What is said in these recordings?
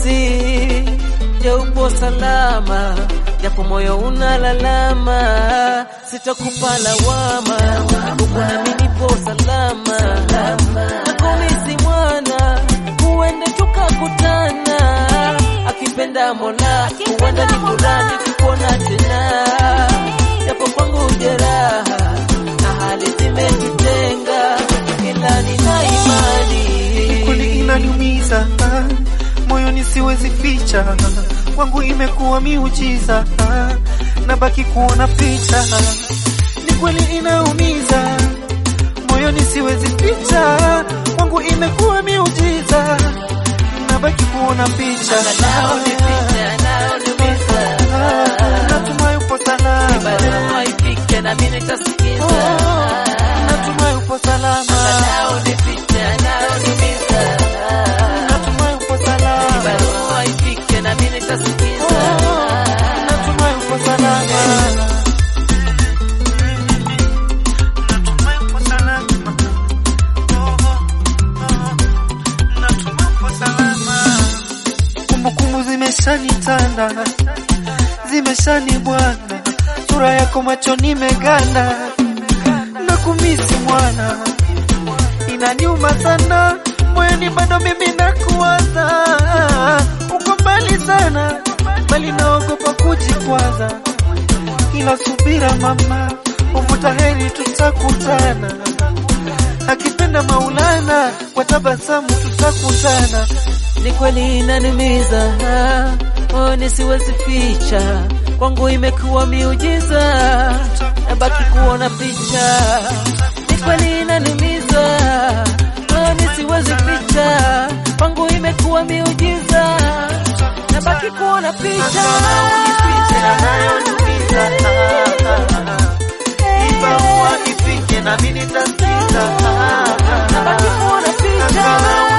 mpenzi, je, upo salama? Japo moyo unalalama, sitakupa lawama, uko nami nipo salama. Nakumisi mwana, huende tukakutana, akipenda Mola, huenda ni furaha nikikuona tena, japo kwangu jeraha na hali zimetutenga, ila nina imani kweli inaniumiza moyoni, siwezi ficha, wangu imekuwa miujiza, nabaki kuona picha. Ni kweli inaumiza moyoni, siwezi ficha, wangu imekuwa miujiza, nabaki kuona picha. Angalau nipite, anayoniumiza. Natumai upo salama, Barua ifike na mimi nitasikiza. natumai upo salama, Angalau nipite, anayoniumiza. natumai upo salama, Barua ifike na mimi nitasikiza. natumai upo salama. Natumai upo salama. Oh, oh, oh. Natumai upo salama. Kumbukumbu zimeshanitanda, zimeshanibwana, sura yako machoni meganda, na kumisi mwana, inaniuma sana moyoni, bado mimi nakuwaza, uko mbali sana, bali naogopa kujikwaza, ila subira mama, uvuta heri, tutakutana akipenda Maulana, kwa tabasamu tutakutana. Ni kweli inaniumiza, oh, nisiwezi ficha, kwangu imekuwa miujiza, nabaki kuona picha. Ni kweli inaniumiza, oh, nisiwezi ficha, kwangu imekuwa miujiza, nabaki kuona picha. Nabaki kuona picha.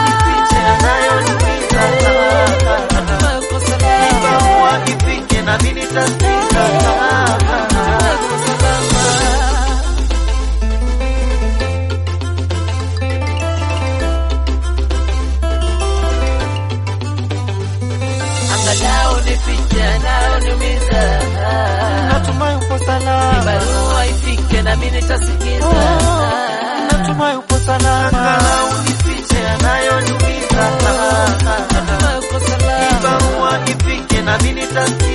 Natumai uko salama. Natumai uko salama. Angalau nipite, anayoniumiza. Natumai upo salama, Barua ifike na mimi nitasikiza. natumai upo salama, Natumai uko salama. barua ifike na mimi nitasikiza.